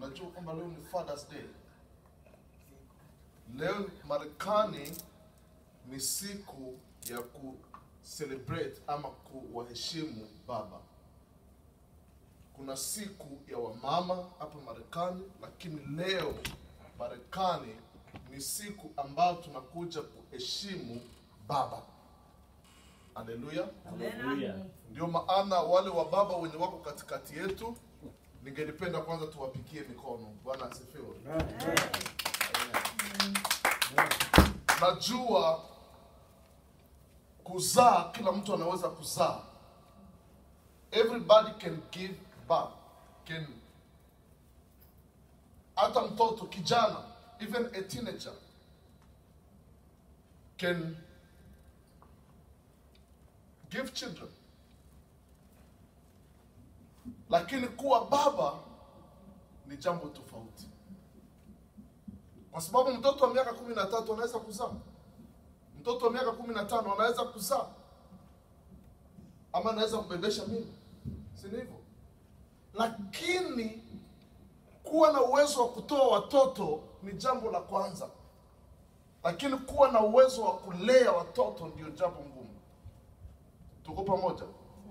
Unajua kwamba leo ni Father's Day. Leo Marekani ni siku ya ku celebrate ama kuwaheshimu baba. Kuna siku ya wamama hapa Marekani, lakini leo Marekani ni siku ambayo tunakuja kuheshimu baba. Haleluya! Haleluya. Ndio maana wale wa baba wenye wako katikati yetu, ningelipenda kwanza tuwapigie mikono. Bwana asifiwe. Najua kuzaa, kila mtu anaweza kuzaa. Everybody can give birth. Can hata mtoto kijana, even a teenager can give children. Lakini kuwa baba ni jambo tofauti, kwa sababu mtoto wa miaka kumi na tatu anaweza kuzaa, mtoto wa miaka kumi na tano anaweza kuzaa, ama anaweza kubebesha mimba, si ni hivyo? Lakini kuwa na uwezo wa kutoa watoto ni jambo la kwanza, lakini kuwa na uwezo wa kulea watoto ndio jambo ngumu. Tuko pamoja?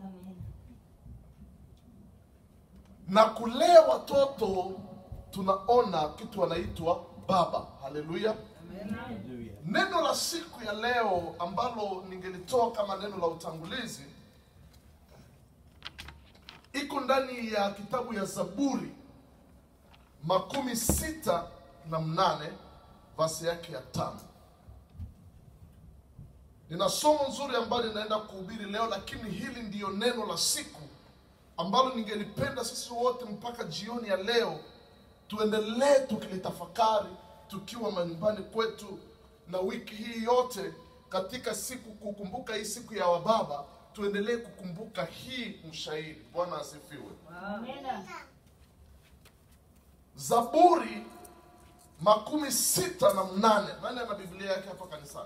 na kulea watoto tunaona kitu wanaitwa baba. Haleluya! Haleluya. Neno la siku ya leo ambalo ningelitoa kama neno la utangulizi iko ndani ya kitabu ya Zaburi makumi sita na mnane vasi yake ya tano. Nina somo nzuri ambalo ninaenda kuhubiri leo, lakini hili ndiyo neno la siku ambalo ningelipenda sisi wote mpaka jioni ya leo tuendelee tukilitafakari tukiwa manyumbani kwetu, na wiki hii yote katika siku kukumbuka hii siku ya wababa, tuendelee kukumbuka hii mshairi. Bwana asifiwe. Zaburi makumi sita na mnane. Nani ana Biblia yake hapa kanisani?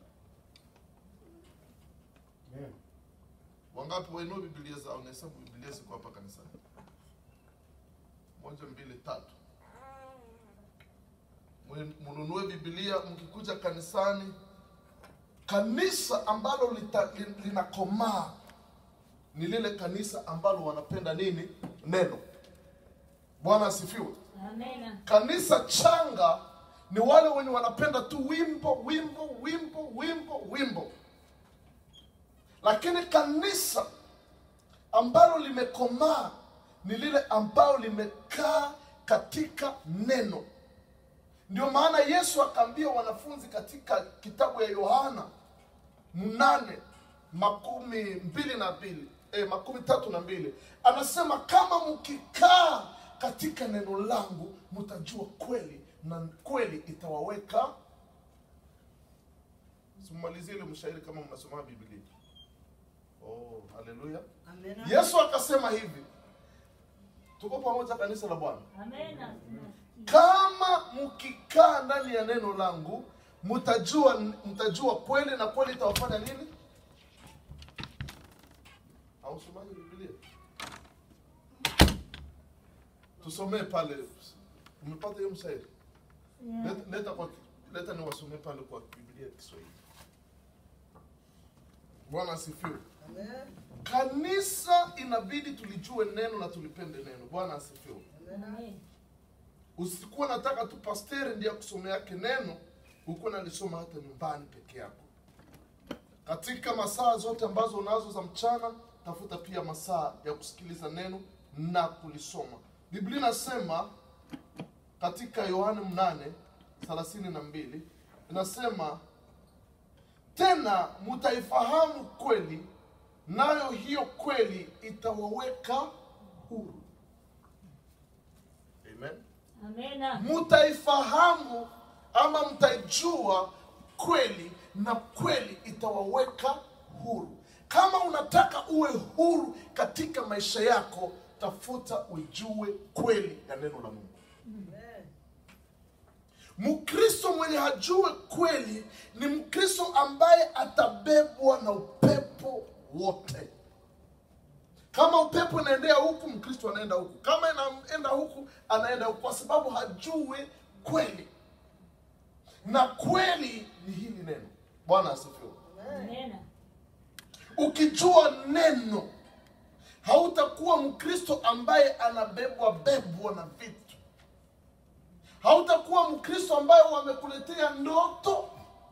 Wangapi wainua Biblia zao? Nahesabu Biblia ziko hapa kanisani. Moja, mbili, tatu. Mwe- Mnunue Biblia mkikuja kanisani. Kanisa ambalo lita, lin- linakomaa ni lile kanisa ambalo wanapenda nini? Neno. Bwana asifiwe. Kanisa changa ni wale wenye wanapenda tu wimbo wimbo wimbo wimbo wimbo, lakini kanisa ambalo limekomaa ni lile ambalo limekaa katika neno. Ndio maana Yesu akaambia wanafunzi katika kitabu ya Yohana mnane makumi mbili na mbili eh, makumi tatu na mbili anasema kama mkikaa katika neno langu mtajua kweli na kweli itawaweka simalizie ile mshairi kama mnasoma biblia oh haleluya yesu akasema hivi tuko pamoja kanisa la bwana kama mkikaa ndani ya neno langu mtajua mtajua kweli na kweli itawafanya nini ausomaji biblia tusomee pale umepata hiyo msairi leta, leta, kwa, leta niwasomee pale kwa biblia ya kiswahili bwana asifiwe kanisa inabidi tulijue neno na tulipende neno bwana asifiwe usikuwa nataka tu pasteri ndiye akusomea yake neno hukuwa nalisoma hata nyumbani peke yako katika masaa zote ambazo unazo za mchana tafuta pia masaa ya kusikiliza neno na kulisoma biblia inasema katika yohane mnane thelathini na mbili inasema tena mtaifahamu kweli nayo hiyo kweli itawaweka huru amen mtaifahamu ama mtaijua kweli na kweli itawaweka huru kama unataka uwe huru katika maisha yako tafuta ujue kweli ya neno la mungu mkristo mwenye hajue kweli ni mkristo ambaye atabebwa na upepo wote kama upepo inaendea huku mkristo anaenda huku kama inaenda huku anaenda huko kwa sababu hajui kweli na kweli ni hili neno bwana asifiwe Amen. ukijua neno hautakuwa mkristo ambaye anabebwa bebwa na vitu hautakuwa mkristo ambaye wamekuletea ndoto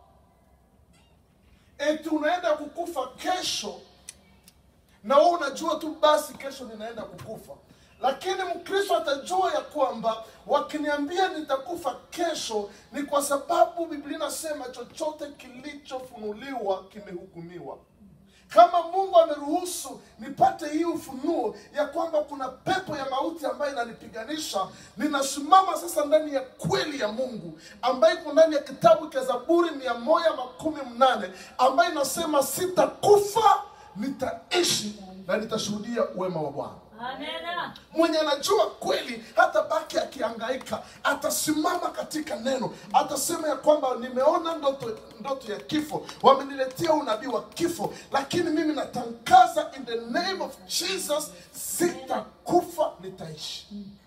eti unaenda kukufa kesho na wewe unajua tu basi kesho ninaenda kukufa lakini mkristo atajua ya kwamba wakiniambia nitakufa kesho ni kwa sababu biblia inasema chochote kilichofunuliwa kimehukumiwa kama mungu ameruhusu nipate hii ufunuo ya kwamba kuna pepo ya mauti ambayo inanipiganisha ninasimama sasa ndani ya kweli ya mungu ambayo iko ndani ya kitabu cha zaburi mia moja makumi mnane ambayo inasema sitakufa nitaishi na nitashuhudia uwema wa bwana Amen. mwenye anajua kweli hata baki akihangaika atasimama katika neno atasema ya kwamba nimeona ndoto ndoto ya kifo wameniletea unabii wa kifo lakini mimi natangaza in the name of jesus sitakufa nitaishi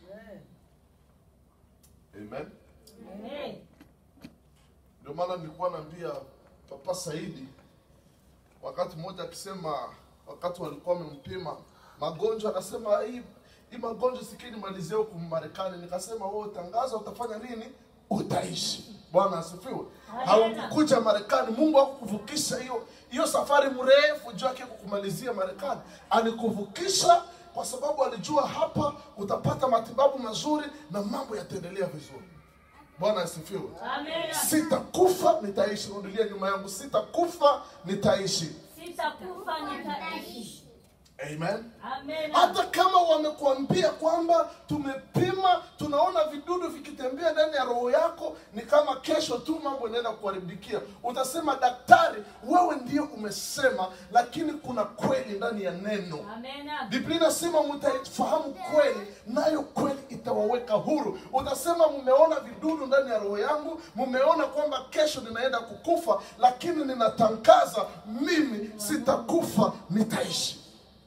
amen Amen. ndio maana nilikuwa naambia papa saidi wakati mmoja akisema wakati walikuwa wamempima magonjwa anasema hii hii magonjwa sikii nimalizie huku marekani nikasema wewe tangaza utafanya nini utaishi bwana asifiwe Amen. haukuja marekani mungu hakukuvukisha hiyo hiyo safari mrefu juu yake kukumalizia marekani alikuvukisha kwa sababu alijua hapa utapata matibabu mazuri na mambo yataendelea vizuri bwana asifiwe Amen. sitakufa nitaishi rudilia nyuma yangu sitakufa nitaishi Sitakufa nitaishi. amen Amen. hata kama wamekuambia kwamba tumepima tunaona vidudu vikitembea ndani ya roho yako ni kama kesho tu mambo inaenda kuharibikia utasema daktari wewe ndio umesema lakini kuna kweli ndani ya neno Amen. biblia inasema mtaifahamu kweli nayo kweli itawaweka huru utasema mmeona vidudu ndani ya roho yangu mmeona kwamba kesho ninaenda kukufa lakini ninatangaza mimi sitakufa nitaishi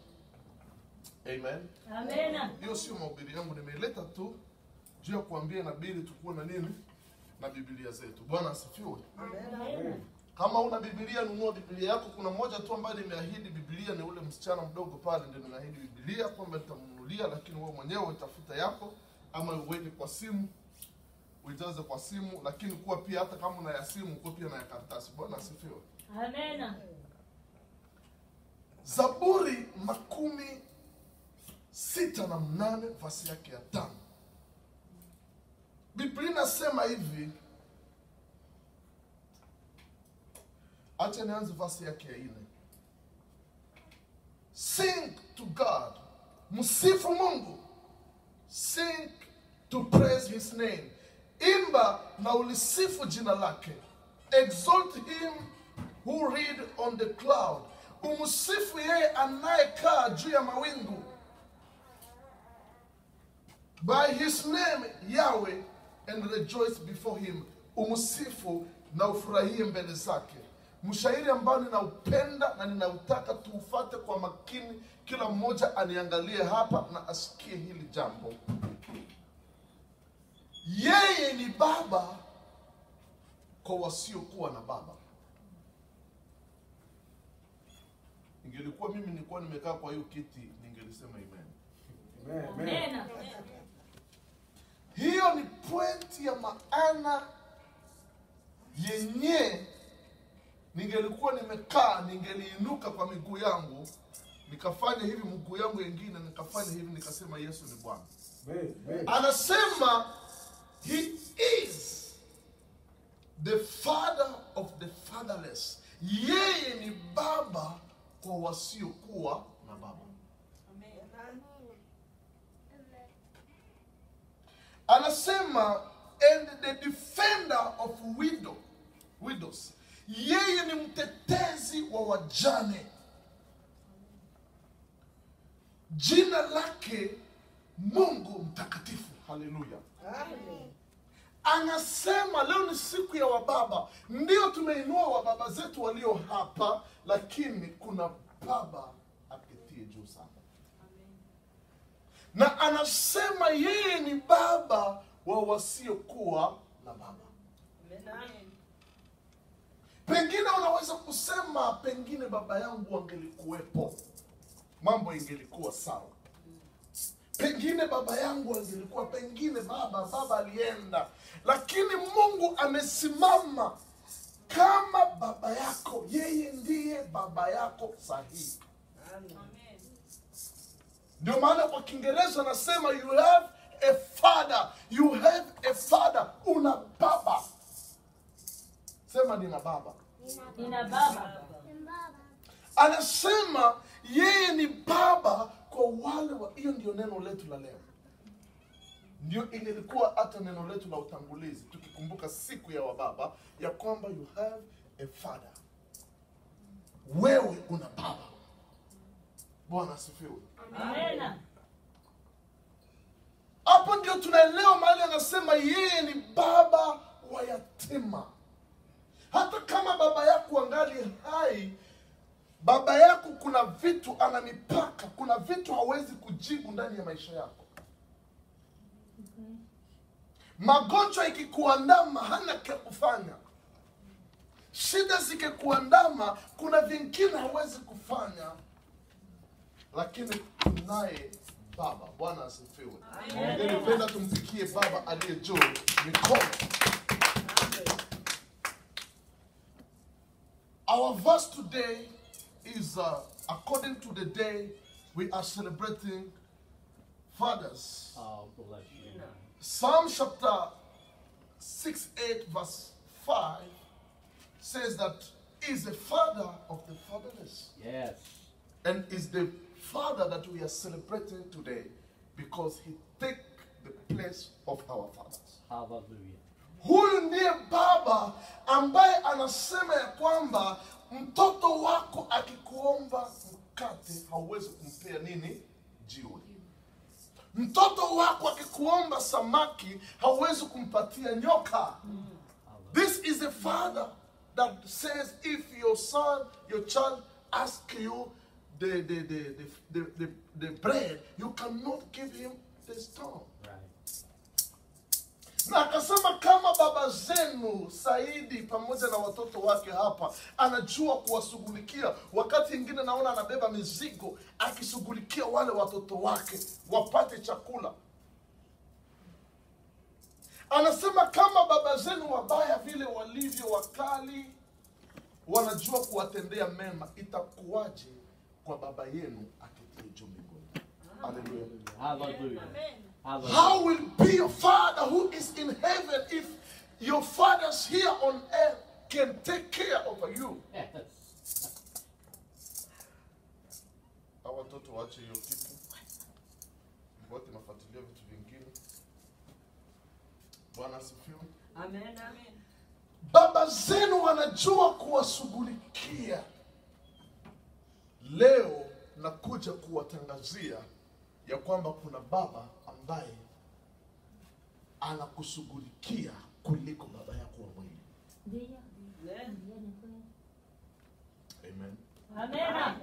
amen Amen. hiyo sio mahubiri yangu nimeileta tu juu ya kuambia inabidi tukuwe na nini na bibilia zetu bwana asifiwe Amen. kama una bibilia nunua bibilia yako kuna mmoja tu ambaye nimeahidi bibilia ni ule msichana mdogo pale ndio nimeahidi bibilia kwamba nitamnunulia lakini wewe mwenyewe utafuta yako ama uweke kwa simu uijaze kwa simu lakini kuwa pia hata kama una ya simu kuwa pia na ya karatasi bwana asifiwe Amen. zaburi makumi sita na mnane vasi yake ya tano biblia inasema hivi acha nianze vasi yake ya nne sing to god msifu mungu sing to praise his name imba na ulisifu jina lake exalt him who read on the cloud umsifu yeye anayekaa juu ya mawingu by his name yahweh and rejoice before him umsifu na ufurahie mbele zake mshairi ambao ninaupenda na ninautaka tuufate kwa makini kila mmoja aniangalie hapa na asikie hili jambo yeye ni baba kwa wasiokuwa na baba ingelikuwa mimi nilikuwa nimekaa kwa hiyo kiti ningelisema amen Amen. hiyo ni pointi ya maana yenye ningelikuwa nimekaa ningeliinuka kwa miguu yangu nikafanya hivi mguu yangu yengine nikafanya hivi nikasema yesu ni bwana anasema he is the father of the fatherless yeye ni baba kwa wasiokuwa na baba anasema and the defender of widow, widows yeye ni mtetezi wa wajane jina lake mungu mtakatifu haleluya anasema leo ni siku ya wababa ndio tumeinua wababa zetu walio hapa lakini kuna baba aketie juu sana na anasema yeye ni baba wa wasiokuwa na baba pengine unaweza kusema pengine baba yangu angelikuwepo mambo ingelikuwa sawa pengine baba yangu angelikuwa pengine baba baba alienda lakini mungu amesimama kama baba yako yeye ndiye baba yako sahihi ndio maana kwa kiingereza anasema you have a father you have a father una baba sema nina baba Nina baba. anasema yeye ni baba kwa wale wa hiyo ndio neno letu la leo ndio ililikuwa hata neno letu la utangulizi tukikumbuka siku ya wababa ya kwamba you have a father wewe una baba bwana asifiwe Amena. hapo ndio tunaelewa mahali anasema yeye ni baba wa yatima hata kama baba yako angali hai baba yako kuna vitu ana mipaka kuna vitu hawezi kujibu ndani ya maisha yako magonjwa ikikuandama hana cha kufanya shida zikikuandama kuna vingine hawezi kufanya lakini tunaye baba bwana asifiwe ningependa tumpikie baba aliye juu mikono Our verse today is uh, according to the day we are celebrating fathers. Oh, bless you. Psalm chapter 6 8, verse 5 says that he is the father of the fatherless Yes. and is the father that we are celebrating today because he take the place of our fathers. Hallelujah. huyu ndiye baba ambaye anasema ya kwamba mtoto wako akikuomba mkate hauwezi kumpea nini jiwe mtoto wako akikuomba samaki hauwezi kumpatia nyoka this is a father that says if your son your child ask you the, the, the, the, the, the, the bread you cannot give him the stone Right. na akasema kama baba zenu Saidi pamoja na watoto wake hapa anajua kuwashughulikia. Wakati ingine naona anabeba mizigo akishughulikia wale watoto wake wapate chakula. Anasema kama baba zenu wabaya vile walivyo wakali wanajua kuwatendea mema, itakuwaje kwa baba yenu aketie juu mbinguni? Haleluya. Hallelujah. Hallelujah. How will be your father who is in heaven if your fathers here on earth can take care of you? Yes. Hawa watoto waache hiyo kitu, wote nafuatilia vitu vingine. Bwana asifiwe. Baba zenu wanajua kuwashughulikia. Leo nakuja kuwatangazia ya kwamba kuna baba ambaye anakushughulikia kuliko baba yako wa mwili. Ndiyo. Ndiyo, ni kweli. Amen. Amena.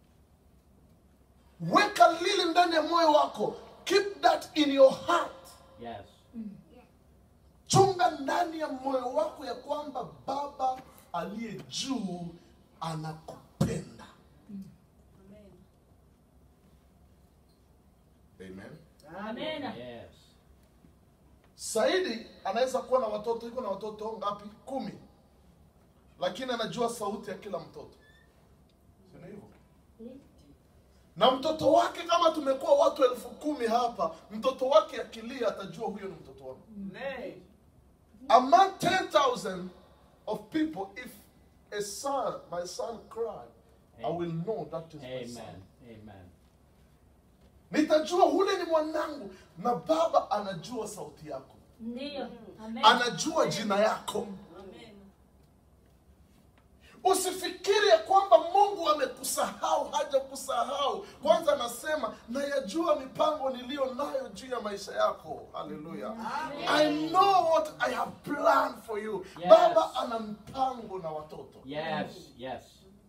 Weka lili ndani ya moyo wako. Keep that in your heart. Yes. Chunga ndani ya moyo wako ya kwamba baba aliye juu anakupenda. Amen. Amena. Yes. Saidi anaweza kuwa na watoto, iko na watoto ngapi? Kumi, lakini anajua sauti ya kila mtoto, si ni hivyo? Na mtoto wake, kama tumekuwa watu elfu kumi hapa, mtoto wake akilia atajua huyo ni mtoto wangu. Among 10,000 of people, if a son, my son cried, I will know that is my son. Amen. Amen. Nitajua ule ni mwanangu, na baba anajua sauti yako, Ndiyo. Amena. anajua jina yako. Usifikiri ya kwamba Mungu amekusahau, hajakusahau. Kwanza anasema nayajua mipango niliyo nayo juu ya maisha yako. Haleluya. I know what I have planned for you. Yes. Baba ana mpango na watoto. Yes. Yes.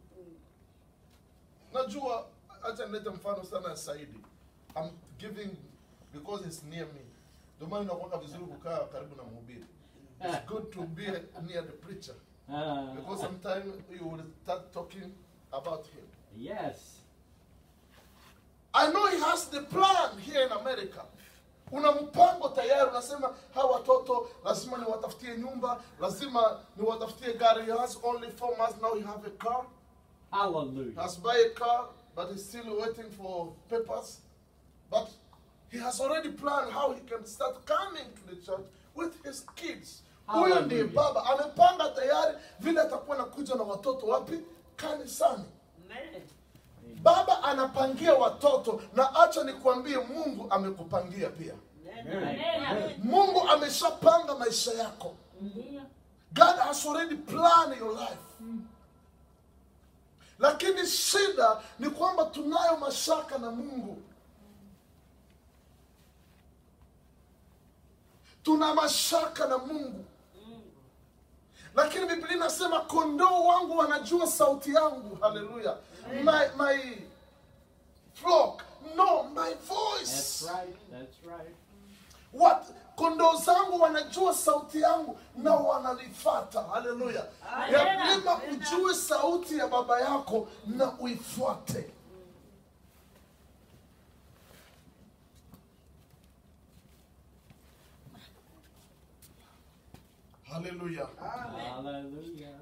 Najua, acha nilete mfano sana ya Saidi. I'm giving because it's near me. ndio maana inakuwa vizuri kukaa karibu na mhubiri it's good to be near the preacher Uh, because sometimes you will start talking about him yes. I know he has the plan here in America. Una mpango tayari, unasema hawa watoto lazima niwatafutie nyumba, lazima niwatafutie gari. He has only four months now. He have a car. He Hallelujah. has buy a car, but he's still waiting for papers. But he has already planned how he can start coming to the church with his kids. Huyo ndiye Hallelujah. baba, amepanga tayari vile atakuwa anakuja na watoto wapi? Kanisani. Baba anapangia watoto, na acha nikwambie, Mungu amekupangia pia. Amena. Mungu ameshapanga maisha yako. Ndiyo. God has already planned your life. Lakini shida ni kwamba tunayo mashaka na Mungu. Tuna mashaka na Mungu. Lakini Biblia inasema kondoo wangu wanajua sauti yangu. Haleluya. My my flock know my voice. That's right. That's right. What kondoo zangu wanajua sauti yangu na wananifata. Haleluya! Lazima ujue sauti ya baba yako na uifuate. Haleluya! Hallelujah.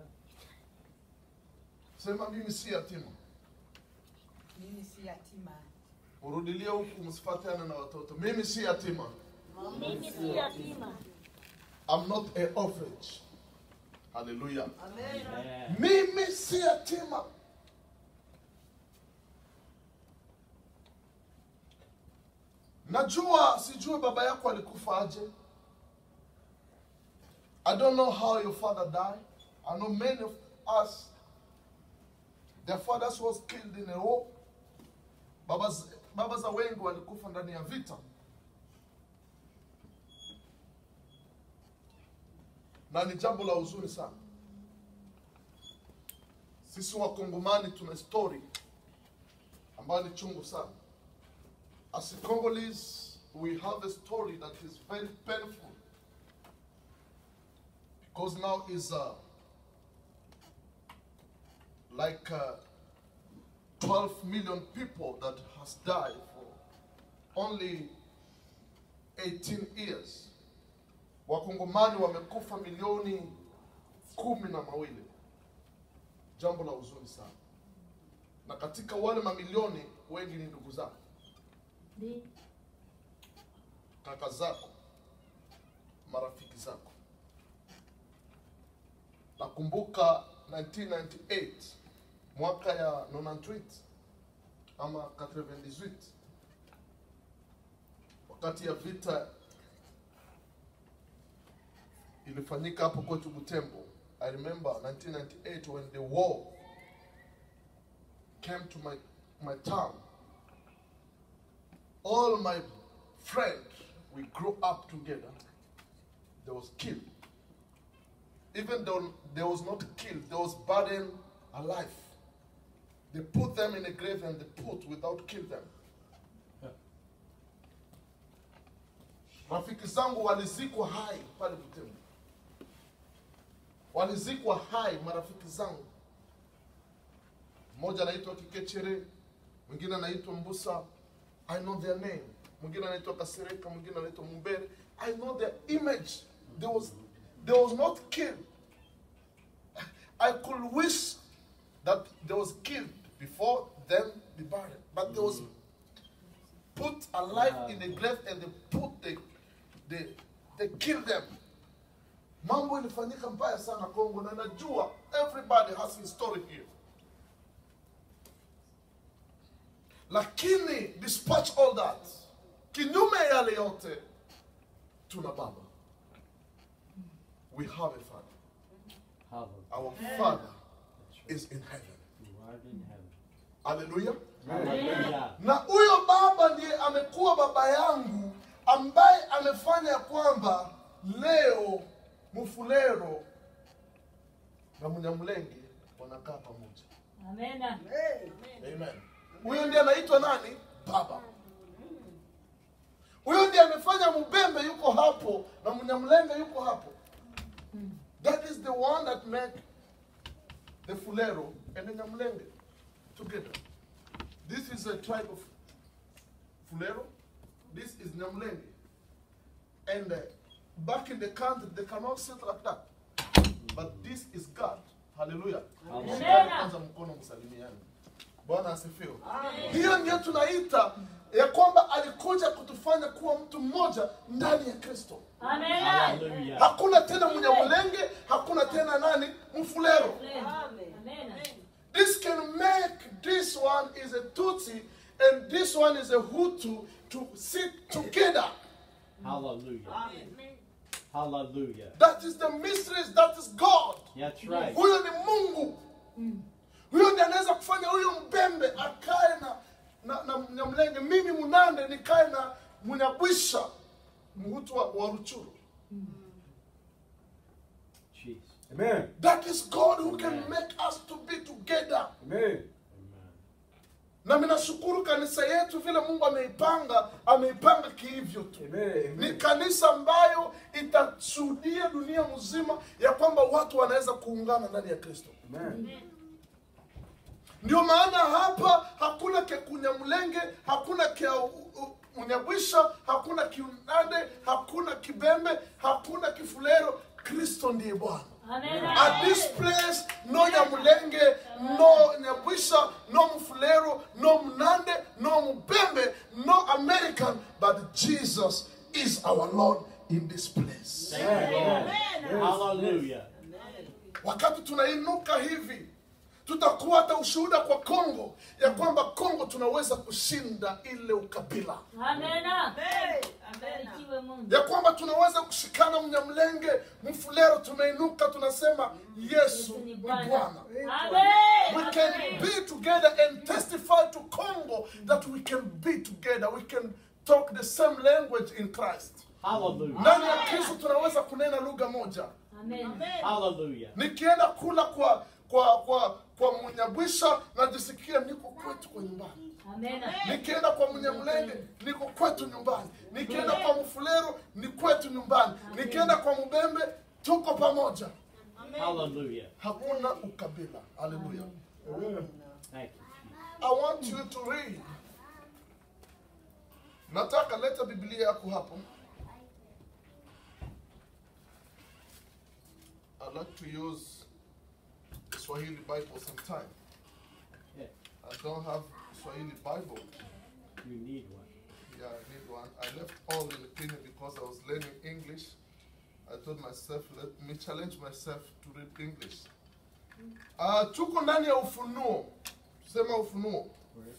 Sema mimi si yatima. Mimi si yatima. Urudilie huku, msifuatane na watoto. Mimi si yatima. Mimi si yatima. I'm not a orphanage. Haleluya! Amen. Mimi si yatima. Najua sijue baba yako alikufa aje. I don't know how your father died. I know many of us their fathers was killed in a war. Baba, z- baba za wengi walikufa ndani ya vita. Na ni jambo la huzuni sana. Sisi wakongomani tuna story ambayo ni chungu sana. As a Congolese, we have a story that is very painful. Because now is uh, like uh, 12 million people that has died for only 18 years. Wakongomani wamekufa milioni kumi na mawili jambo la huzuni sana na katika wale mamilioni wengi ni ndugu zako Ndiyo. kaka zako marafiki zako nakumbuka 1998 mwaka ya 98 ama 98 wakati ya vita ilifanyika hapo kwetu Butembo. I remember 1998 when the war came to my, my town. All my friends, we grew up together. They was killed. Even though they was not killed, they was buried alive. They put them in a grave and they put without kill them. Rafiki zangu walizikwa hai pale Butembo, walizikwa hai marafiki zangu. Mmoja anaitwa Kikechere, mwingine anaitwa Mbusa. I know their name. Mwingine anaitwa Kasereka, mwingine anaitwa Mumbere. I know their image. There was, there was not killed. I could wish that there was killed before them be buried, but there was put alive in the grave and they put the, the they killed them. Mambo ilifanyika mbaya sana Kongo, na najua everybody has his story here. Lakini despite all that, kinyume ya yale yote, tuna baba. We have a father. Hallelujah. Our father is in heaven. You are in heaven. Hallelujah. Hallelujah. na huyo baba ndiye amekuwa baba yangu ambaye amefanya ya kwamba leo mufulero na munyamulenge wanakaa pamoja Amena. amen huyo ndiye anaitwa nani baba huyo ndiye amefanya mbembe yuko hapo na mnyamlenge yuko hapo that is the one that make the fulero and the nyamlenge together this is a tribe of fulero this is nyamlenge and uh, back in the country they cannot sit like that but this is god hallelujah Hallelujah. Shikeni kwanza mkono msalimiani bwana asifiwe hiyo ndio tunaita ya kwamba alikuja kutufanya kuwa mtu mmoja ndani ya kristo Amen. Hallelujah. hakuna tena mnyamulenge hakuna tena nani mfulero Amen. this can make this one is a tutsi and this one is a hutu to sit together Hallelujah. Hallelujah. that is the mysteries that is god That's right. huyo ni mungu huyo ndiye anaweza kufanya huyo mbembe akae na na, na mnyamlenge mimi munande nikae na munyabwisha mhutu wa, wa ruchuru Jesus. Amen. that is god who can make us to be together Amen. Amen. na minashukuru kanisa yetu vile mungu ameipanga ameipanga kihivyo tu Amen. ni kanisa ambayo itashuhudia dunia mzima ya kwamba watu wanaweza kuungana ndani ya kristo Amen. ndio maana hapa hakuna kekunyamlenge hakuna kia unyabwisha hakuna kiunande hakuna kibembe hakuna kifulero kristo ndiye bwana Amen. At this place, no Nyamulenge, no Nyabwisha, no Mfulero, no Mnande, no Mbembe, no American, but Jesus is our Lord in this place. Hallelujah. Wakati tunainuka hivi, tutakuwa hata ushuhuda kwa Kongo ya kwamba Kongo tunaweza kushinda ile ukabila, Amen. Barikiwe Mungu. ya kwamba tunaweza kushikana Mnyamlenge, Mfulero, tumeinuka tunasema Yesu ni Bwana. We Amen. can be together and testify to Congo that we can be together. We can talk the same language in Christ. Hallelujah. Ndani ya Kristo tunaweza kunena lugha moja. Amen. Hallelujah. Nikienda kula kwa kwa kwa kwa Munyabwisha najisikia niko kwetu kwa nyumbani. Amen. Nikienda kwa Munyamlenge niko kwetu nyumbani. Nikienda kwa Mfulero ni kwetu nyumbani. Nikienda kwa Mubembe tuko pamoja. Hallelujah. Hakuna ukabila. Hallelujah. Thank you, Jesus. I want you to read. Nataka leta Biblia yako hapo. I like to use Swahili Bible sometime. Yeah. I don't have Swahili Bible. You need one. Yeah, I need one. I left all in Kenya because I was learning English. I told myself, let me challenge myself to read English. Uh, tuko ndani ya Ufunuo. Sema Ufunuo.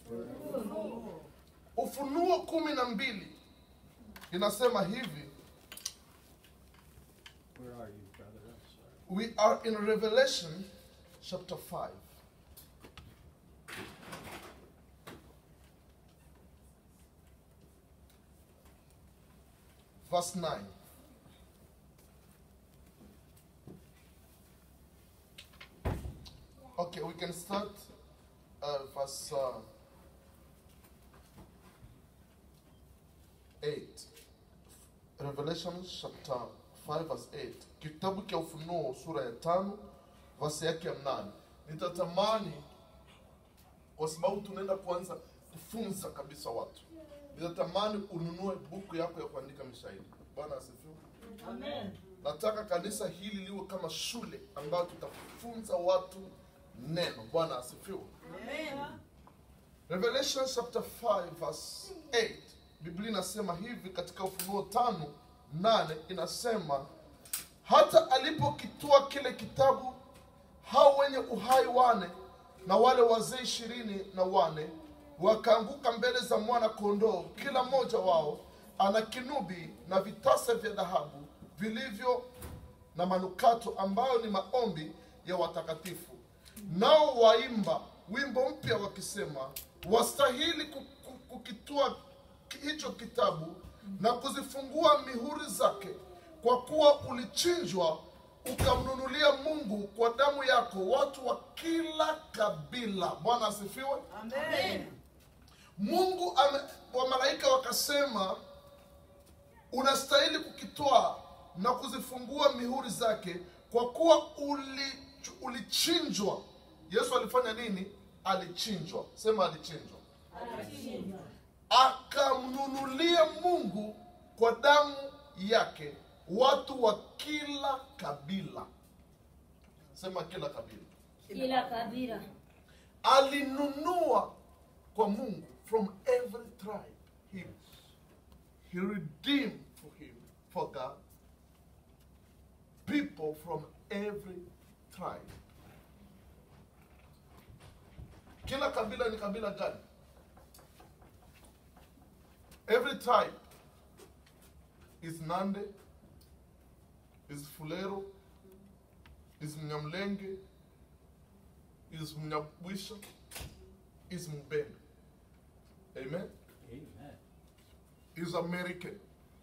Ufunuo kumi na mbili inasema hivi. Where are you, brother? I'm sorry. We are in Revelation chapter 5. Verse 9. Okay, we can start uh, verse uh, 8. Revelation chapter 5 verse 8. Kitabu cha Ufunuo sura ya tano verse yake ya mnane. Nitatamani kwa sababu tunaenda kuanza kufunza kabisa watu. Nitatamani ununue buku yako ya kuandika mashahidi. Bwana asifiwe. Amen. Nataka kanisa hili liwe kama shule ambayo tutafunza watu neno. Bwana asifiwe. Revelation chapter 5 verse 8. Biblia inasema hivi katika Ufunuo tano nane inasema hata alipokitoa kile kitabu hao wenye uhai wane na wale wazee ishirini na wane wakaanguka mbele za mwana kondoo, kila mmoja wao ana kinubi na vitasa vya dhahabu vilivyo na manukato ambayo ni maombi ya watakatifu. Nao waimba wimbo mpya wakisema, wastahili ku- ku- kukitoa ki- hicho kitabu na kuzifungua mihuri zake, kwa kuwa ulichinjwa ukamnunulia Mungu kwa damu yako watu wa kila kabila. Bwana asifiwe. Mungu ame, wa malaika wakasema unastahili kukitwaa na kuzifungua mihuri zake kwa kuwa uli, ulichinjwa yesu alifanya nini alichinjwa sema alichinjwa Alichinjwa. akamnunulia mungu kwa damu yake watu wa kila kabila sema kila kabila Kila kabila. alinunua kwa mungu from every tribe he, he redeemed for him for god people from every tribe kila kabila ni kabila gani every tribe is nande is fulero is mnyamlenge is mnyabwisha is mbembe amen Amen. is american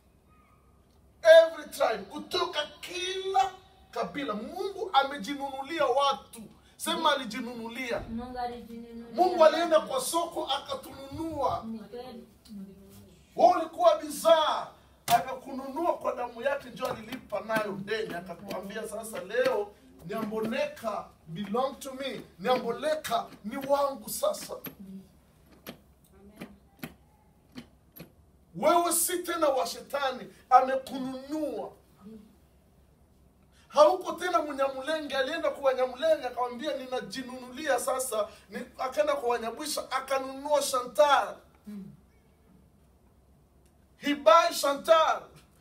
every tribe kutoka kila kabila mungu amejinunulia watu sema alijinunulia Mungu alijinunulia. mungu alienda kwa soko akatununua Ni kweli. wewe ulikuwa bidhaa akakununua kwa damu yake njo alilipa nayo deni akakwambia sasa leo niamboleka belong to me niamboleka ni wangu sasa wewe si tena wa shetani amekununua hauko tena mnyamulenge alienda kwa wanyamulenge akamwambia ninajinunulia sasa ni, akaenda kwa wanyabwisha akanunua shantar he buy shantar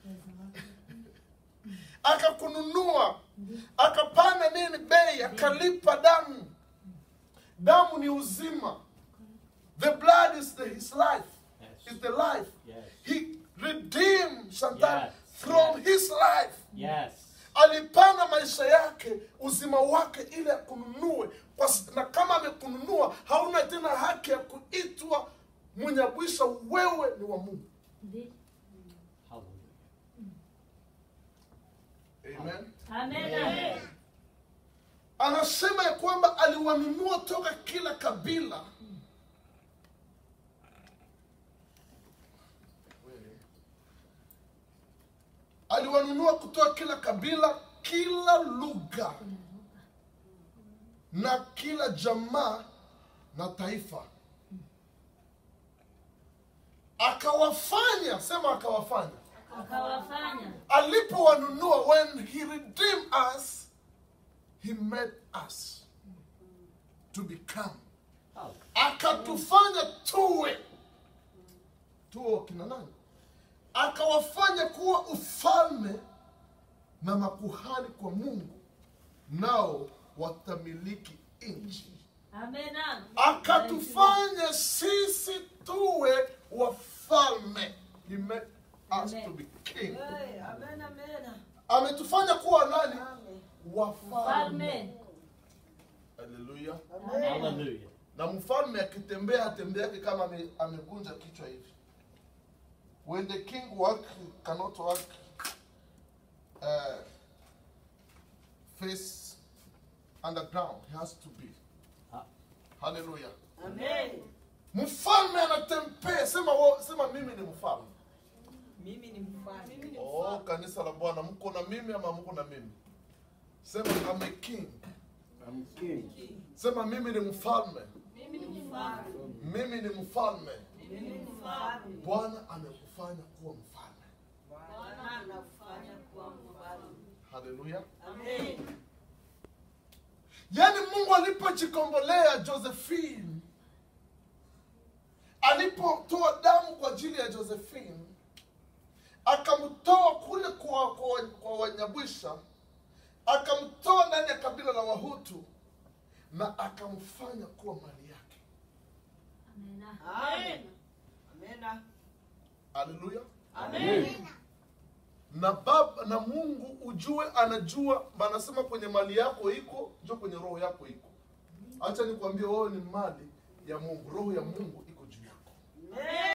akakununua akapanda nini bei akalipa damu damu ni uzima the blood is the, his life Yes. is the life Yes. he redeemed shantar Yes. from Yes. his life Yes. alipana maisha yake uzima wake ili akununue Kwa s- na kama amekununua hauna tena haki ya kuitwa mwenyabwisha wewe ni wa mungu Ndi- Hallelujah. amen Amen. anasema ya kwamba aliwanunua toka kila kabila aliwanunua kutoka kila kabila kila lugha na kila jamaa na taifa akawafanya sema akawafanya Akawafanya. alipowanunua when he redeemed us he made us to become Hallelujah. akatufanya tuwe tuwe wakina nani akawafanya kuwa ufalme na makuhani kwa mungu nao watamiliki nchi Amen. akatufanya sisi tuwe wafalme he made us Amen. to be king Amen, amen. ametufanya kuwa nani Amen. wafalme Falme. haleluya Amen. Hallelujah. na mfalme akitembea atembeake kama ame- amekunja kichwa hivi when the king work he cannot work uh, face underground he has to be Ha- haleluya Amen. mfalme anatembea sema wo, sema mimi ni mfalme Mimi ni mfalme. oh kanisa la bwana mko na mimi ama mko na mimi sema I'm a king I'm king. sema mimi ni mfalme Mimi ni mfalme. mimi ni mfalme Mimi ni mfalme. bwana amekufanya kuwa mfalme Bwana anafanya kuwa mfalme. haleluya Amen. yaani mungu alipojikombolea josephine alipotoa damu kwa ajili ya josephine akamtoa kule kwa, kwa, kwa wanyabwisha akamtoa ndani ya kabila la wahutu na akamfanya kuwa mali yake Amen. Amen. Amen. haleluya Amen. na baba na mungu ujue anajua anasema kwenye mali yako iko njo kwenye roho yako iko hacha nikwambie wewe ni mali ya mungu roho ya mungu iko juu yako Amen.